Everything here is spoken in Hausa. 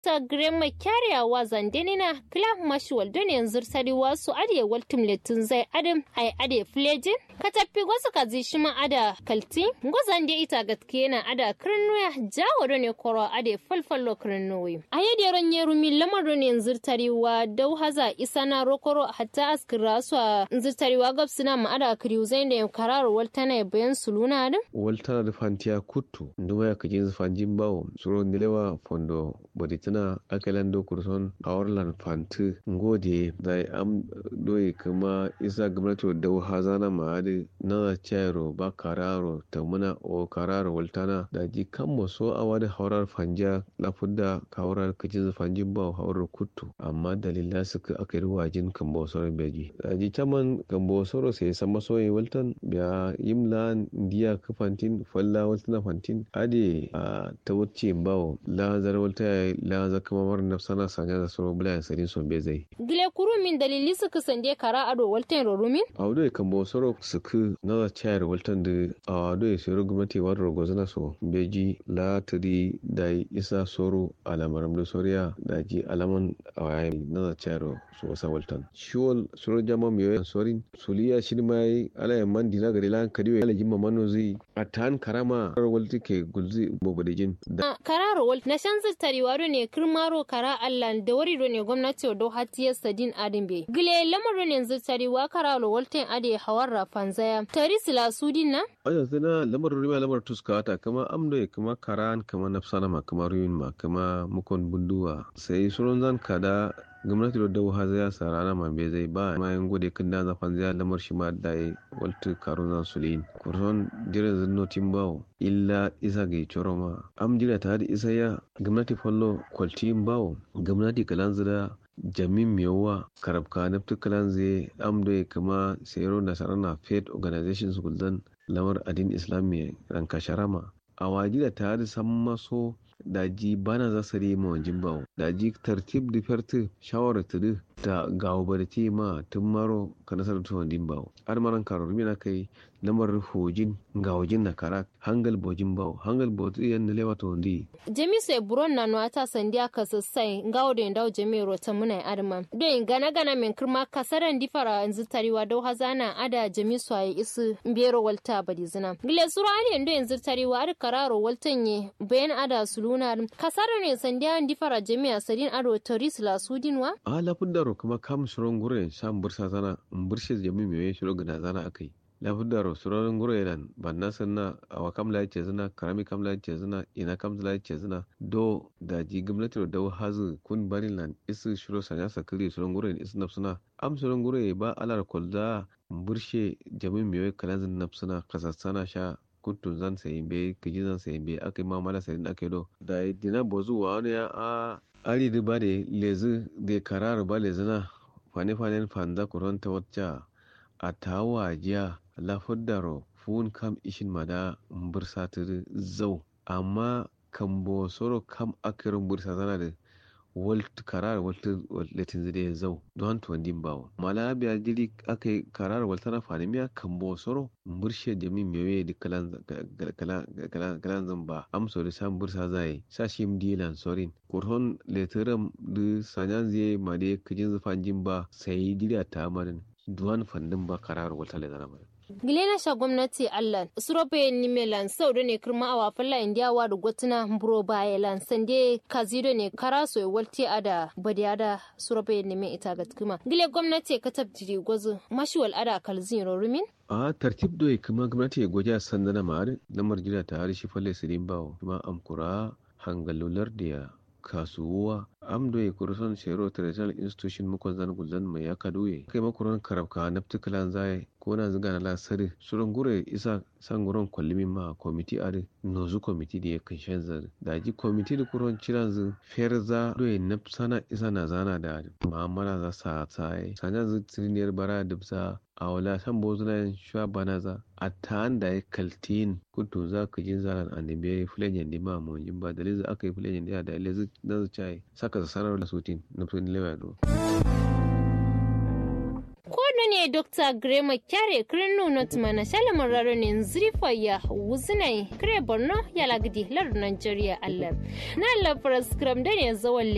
ta grema kyariya wa zandenina kila mashi waldon yanzu sari wasu ade waltum letin zai adam ai ade flejin ka tafi gwasu ka zi shi ma ada kalti gwazan da ita gatke na ada kirnuya jawo da ne koro ade falfallo kirnuwi a yadda ran yeru mi lamar ne yanzu tariwa dau haza isa na rokoro hatta askira su a yanzu tariwa gabsina ma ada kiriu zai da karar waltana ya bayan suluna adam waltana da fantiya kuttu nduma ya kajin fanjin bawo suro nilewa fondo boditina akalan do kurson awarlan fanti ngode da am doye kuma isa gwamnati da hazana ma'adi na chairo ba kararo ta muna o kararo waltana da ji kan so a wani haurar fanja lafudda kawurar kajin fanjin bawo haurar kuttu amma dalila suka aka yi wajin kan bosoro beji da ji caman kan bosoro sai sama soye waltan biya yimla ndiya ka fantin falla waltana fantin ade a ta wuce bawo la zar walta la za kama mar nafsana sanya da soro bula ya sarin son bezai gile kuru min dalili suka sande kara ado waltan rorumin a wado kan bosoro suku na za chayar waltan da a wado ya soro gwamnati wadda gozana so beji la tari da isa soro alamaram da soriya da ji alaman a wayan na za chayar su wasa waltan shiwol soro jama mai yawan sorin suliya shi ma yi alayan man dina gari lan kadiyo ya lajin mamano zai a tan karama walti ke gulzi bobadejin da kararo wal na shan zittari wado ne kirmaro kara allan da wari do ne gwamnati do hatiyar sadin adin be gile lamarin ne zittari wa kararo walten ade hawar fanzaya tari sila sudin na aja zina lamar rima lamar tuskata kama amdo ya kama karan kama nafsana ma kama ruyin ma kama mukon bunduwa sai sunan zan kada gwamnati da dawo ha zai sa rana ma bai zai ba ma yan gode kan da zafan zai lamar shi ma da yi walta karun zan sulin kurson jiran zinnotin bawo illa isa ga coro ma am jira ta da isa ya gwamnati fallo kwaltin bawo gwamnati kalan zira jamin miyawa karabka naftu kalan zai amdo ya kama sayaro da sarana faith organizations guldan lamar adin islamiyya ranka sharama a wajira ta da san maso daji bana za su rima wajen bawo daji tartib da ferti shawarar tudu da gawo barci ma tun maro ka nasarar tuwon din bawo armaran karor mina kai lamar hojin ga hojin na karak hangal bojin bawo hangal bojin yan da lewa tuwon di jami sai buron na nuwata sandiya ka sassai gawo da ndawo jami rota muna adama don gana gana min kirma kasaran difara yanzu tariwa dau hazana ada jami su ayi isu biyero walta badi zina gile suru ali yando yanzu tariwa ar kararo waltan ye bayan ada suluna kasara ne sandiya difara jami a sadin ado toris la sudinwa a lafudaro kuma kam suron gure sam bursa zana burshe jami mai shiro gana zana akai lafudaro suron gure nan banna sanna awa kam la yace zina karami kam la yace zina ina kam la yace zina do da ji gwamnati da hazu kun barin lan isu shiro sanya sakiri suron gure isu nafsuna am suron gure ba alar kolda burshe jami mai kalanzin nafsuna kasassana sha kuntun zan sayi be kiji zan sayi be aka yi mamala sayin aka yi do da dina bozu wa wani ya a ari da ba da lezi da karar ba lezi na fane fane fanza kuranta wacce a tawa jiya lafudaro fun kam ishin mada bursa ta zau amma kan bo soro kam akirin bursa zana da walt karar walt latin zide zau don tuwandin bawo mala biya jiri aka yi karar walta na fanimiya kan bo soro burshe da min mewe da kalan zan ba amso da san bursa zai sa shi dilan sorin kurhon letiram da sanyan zai ma da kajin zufan jin ba sai dira ta marin duwan fandin ba karar walta le zana marin gilena sha gwamnati allan surobe ni melan saudo ne kirma awa falla india wa da gotuna buro baya lan sande kazido ne karaso e walti ada badi ada surobe ni me ita ga kuma gile gwamnati ka tabjiri gozu mashiwal ada kalzin rorumin a tartib doye kuma gwamnati ya goja sandana ma'ar lamar jira ta har shi falle sirin bawo kuma amkura hangalular da ya kasuwa amdo ya kuruson shero traditional institution mukon zan gulzan mai ya kaduye kai makuran karabka na ptikalan zai ko na ziga na lasari surun gure isa san guron kwallimin ma komiti a nozu komiti da ya kan shan zari da ji komiti da kuron ciran zu fer za doye na sana isa na zana da ma'amala za sa tsaye sanya zu tiriniyar bara da bisa a wala san bozunan shuwa bana za a ta da ya kaltin kutu za ka jin zaran annabi fulen yandi ma mu yin ba da lizu aka yi fulen yandi da lizu na zuciya saka sanar da sutin na tun lewa do ne dr grema kyare kirinu not mana shalamun raronin zirifaya wuzinai kire borno ya lagdi lar nigeria allah na lafar skram da ne zawon